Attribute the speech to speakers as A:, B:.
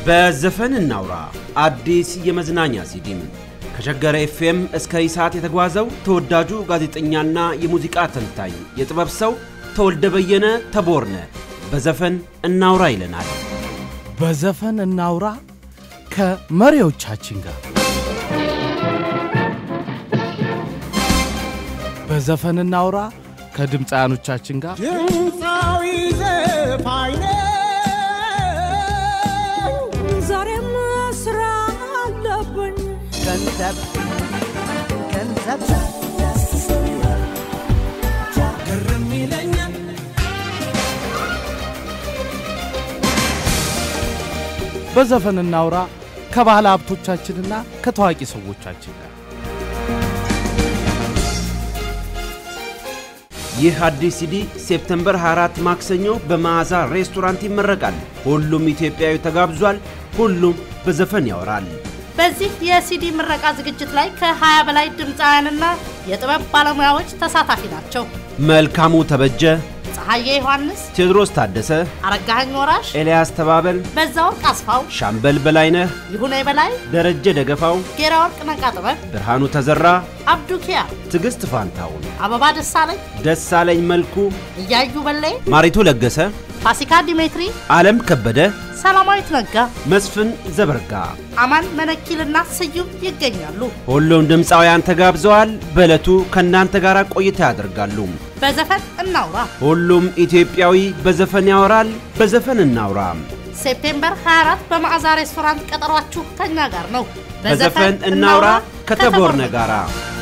A: በዘፈን እናውራ አዲስ የመዝናኛ ሲዲም ከሸገረ ኤፍኤም እስከ ኢሳት የተጓዘው ተወዳጁ ጋዜጠኛና የሙዚቃ ተንታኝ የጥበብ ሰው ተወልደ በየነ ተቦርነ በዘፈን እናውራ ይለናል።
B: በዘፈን እናውራ ከመሪዎቻችን ጋር በዘፈን እናውራ ከድምፃያኖቻችን ጋር
C: ድምፃዊ ዘፋኝ
D: ዛሬም ስራ አለብኝ
C: ገንዘብ ገንዘብ ግርም ይለኛል
B: በዘፈን እናውራ ከባህል ሀብቶቻችንና ከታዋቂ ሰዎቻችን ጋር
A: ይህ አዲስ ሲዲ ሴፕተምበር 24 ማክሰኞ በመዓዛ ሬስቶራንት ይመረቃል። ሁሉም ኢትዮጵያዊ ተጋብዟል። ሁሉም በዘፈን ያወራል።
E: በዚህ የሲዲ ምረቃ ዝግጅት ላይ ከ20 በላይ ድምፃውያንና የጥበብ ባለሙያዎች ተሳታፊ ናቸው።
A: መልካሙ ተበጀ፣
E: ፀሐዬ ዮሐንስ፣
A: ቴዎድሮስ ታደሰ፣
E: አረጋኸኝ ወራሽ፣
A: ኤልያስ ተባበል፣
E: በዛወርቅ አስፋው፣
A: ሻምበል በላይነህ፣
E: ይሁኔ በላይ፣
A: ደረጀ ደገፋው፣
E: ጌራ ወርቅ ነቃ ጥበብ፣
A: ብርሃኑ ተዘራ፣
E: አብዱ ኪያር፣
A: ትዕግስት ፋንታውን፣
E: አበባ ደሳለኝ፣
A: ደሳለኝ መልኩ፣
E: እያዩ በላይ፣
A: ማሪቱ ለገሰ፣
E: ፋሲካ ዲሜትሪ፣
A: ዓለም ከበደ፣
E: ሰላማዊት ነጋ፣
A: መስፍን ዘበርጋ
E: አማን መነኪልና ስዩም ይገኛሉ።
A: ሁሉም ድምፃውያን ተጋብዘዋል። በዕለቱ ከእናንተ ጋር ቆይታ ያደርጋሉ።
E: በዘፈን እናውራ
A: ሁሉም ኢትዮጵያዊ በዘፈን ያወራል። በዘፈን እናውራ።
E: ሴፕቴምበር 24 በመዓዛ ሬስቶራንት ቀጠሯችሁ ከኛ ጋር ነው።
A: በዘፈን እናውራ ከተቦርነ ጋራ